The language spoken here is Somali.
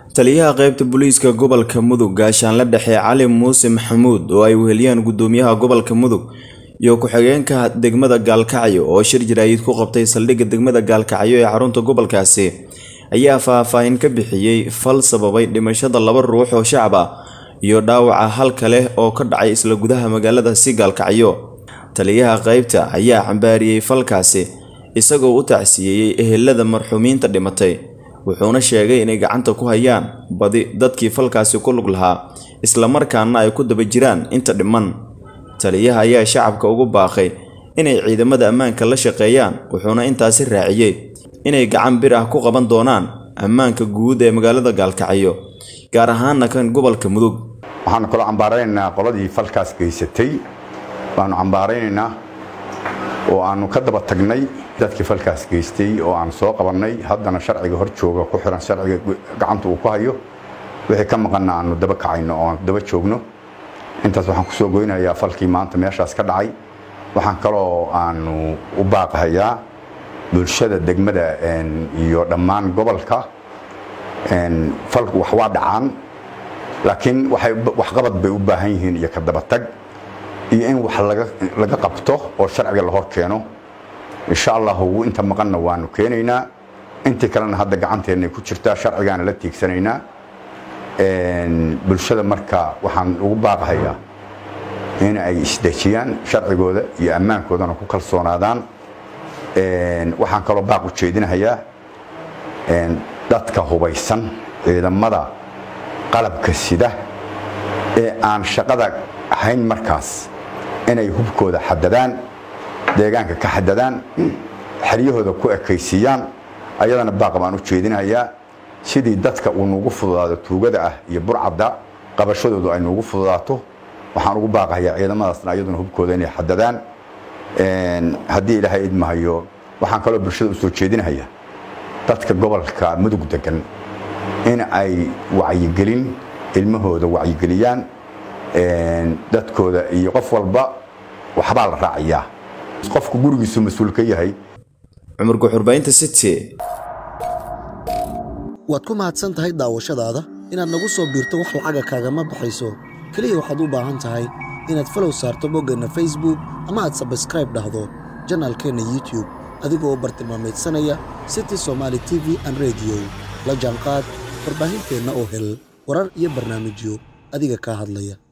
taliyaha qaybta booliiska gobolka mudug gaashaanle dhexe cali muuse maxamuud oo ay weheliyaan gudoomiyaha gobolka mudug iyo ku-xigeenka degmada gaalkacyo oo shir jaraayid ku qabtay saldhigga degmada gaalkacyo ee xarunta gobolkaasi ayaa faahfaahin ka bixiyey fal sababay dhimashada laba ruux oo shacab ah iyo dhaawaca hal kale oo ka dhacay isla gudaha magaalada si gaalkacyo taliyaha qaybta ayaa cambaariyey falkaasi isagoo u tacsiyeeyey ehelada marxuumiinta dhimatay wuxuuna sheegay inay gacanta ku hayaan badi dadkii falkaasi ku lug lahaa islamarkaana ay ku daba jiraan inta dhiman taliyaha ayaa shacabka ugu baaqay inay ciidamada ammaanka la shaqeeyaan wuxuuna intaasi raaciyey inay gacan bir ah ku qaban doonaan ammaanka guud ee magaalada gaalkacyo gaar ahaana kan gobolka mudug waxaanu kaloo cambaaraynaynaa qoladii falkaas geysatay waanu cambaaraynaynaa oo aanu ka daba tagnay dadkii falkaas geystay oo aan soo qabannay haddana sharciga hor jooga ku xiran sharciga gacanta uu ku hayo wixii ka maqanna aanu daba kacayno oo aan daba joogno intaas waxaan kusoo goynayaa falkii maanta meeshaas ka dhacay waxaan kaloo aanu u baaqahayaa bulshada degmada iyo dhammaan gobolka falku wax waa dhacaan laakiin waxqabad bay u baahan yihiin iyo ka dabatag iyo in wax laga qabto oo sharciga la hor keeno insha allahu inta maqanna waanu keenaynaa intii kalena hadda gacanteennay ku jirtaa sharcigaana la tiigsanaynaa bulshada marka waxaan ugu baaqahayaa in ay isdejiyaan sharcigooda iyo ammaankoodana ku kalsoonaadaan waxaan kaloo baaq u jeedinahayaa dadka hubaysan ciidamada qalabka sida ee aan shaqada ahayn markaas inay hubkooda xadadaan deegaanka ka xadadaan xeryahooda ku ekaysiiyaan ayadana baaq baan u jeedinahayaa sidii dadka uu nuugu fududaado tuugada ah iyo burcadda qabashadoodu ay nuugu fududaato waxaan ugu baaqahayaa ciidamadaasna ayaduna hubkooda inay xadadaan haddii ilaahay idmahayo waxaan kaloo bulshada u soo jeedinahayaa dadka gobolka mudug degan in ay wacyigelin ilmahooda wacyigeliyaan dadkooda iyo qof walba waxbaa la raaciyaa qofku gurigiisu mas-uul ka yahay cumar guxurbaynta city waad ku mahadsan tahay daawashadaada inaad nagu soo biirto wax lacaga kaagama baxayso keliya waxaad u baahan tahay inaad falow saarto boggeenna facebook ama aad sabskraib dhahdo janaalkeenna youtube adigoo bartilmaameedsanaya city somaali t v an rediyo la jaanqaad warbaahinteenna oo hel warar iyo barnaamijyo adiga kaa hadlaya